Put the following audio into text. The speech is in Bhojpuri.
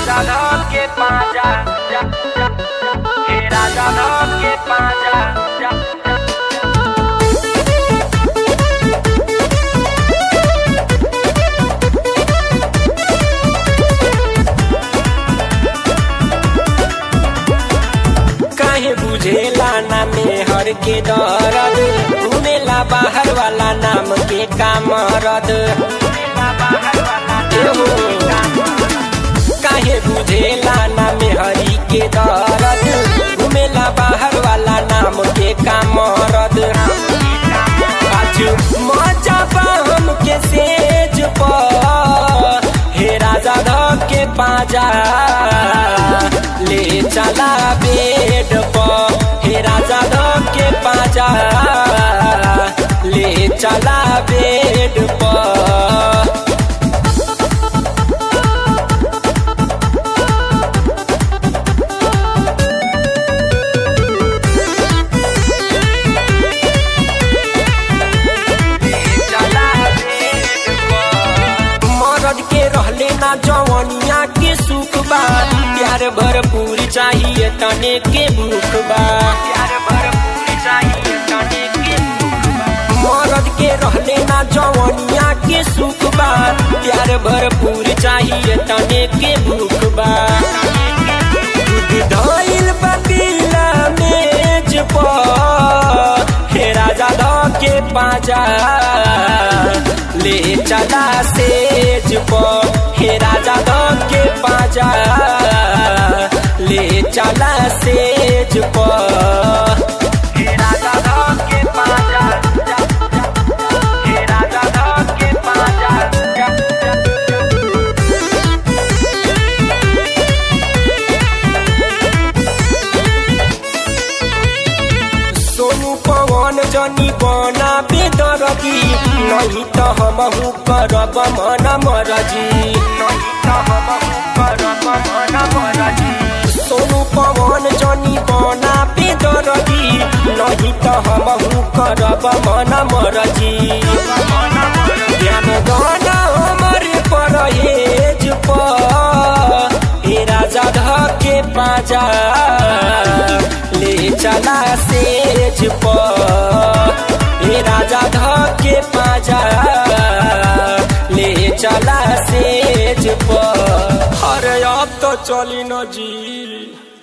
राजा धन के पाजा जा, जा, हे राजा धन के पाजा जा, जा। काहे बुझेला ना मेहर के दर्द घुमेला बाहर वाला नाम के कामरद एहो, काहे बुझेला ना मेहरी के दर्द घुमेला बाहर वाला नाम के कामरद आज मजा बा हमके सेज पर हे राजा ध के पाजा ले चला बेड पर हे राजा ध के पाजा ले चला बेड पर चला बेट पर। मरद के रहले ना जवनिया के सुख बा प्यार भरपूर चाहिए तने के भूख बा प्यार भरपूर चाहिए तने के भूख बा। मरद के रहले ना जवनिया के सुख बा प्यार भरपूर चाहिए तने के भूख बा दूध धइल बा पीला मेज पर हे राजा ध के पाजा ले चला सेज पर हे राजा ध के पाजा ले चला सेज पर हे राजा धन के पाजा जा, जा, हे राजा धन के पाजा जा, जा। सोनू पवन जनी बना बेदरगी नहीं तो हमहू करब मन मरजी नहीं तो हमहू करब मन मरजी। सोनू पवन जनी बना बेदरगी नहीं तो हमहू करब मन मरजी मन मरजी। ध्यान गाना हमरे परहेज पर हे राजा ध के पाजा ले चला सेज पर हे राजा ध के पाजा ले चला सेज पर अरे अब तो चली न जी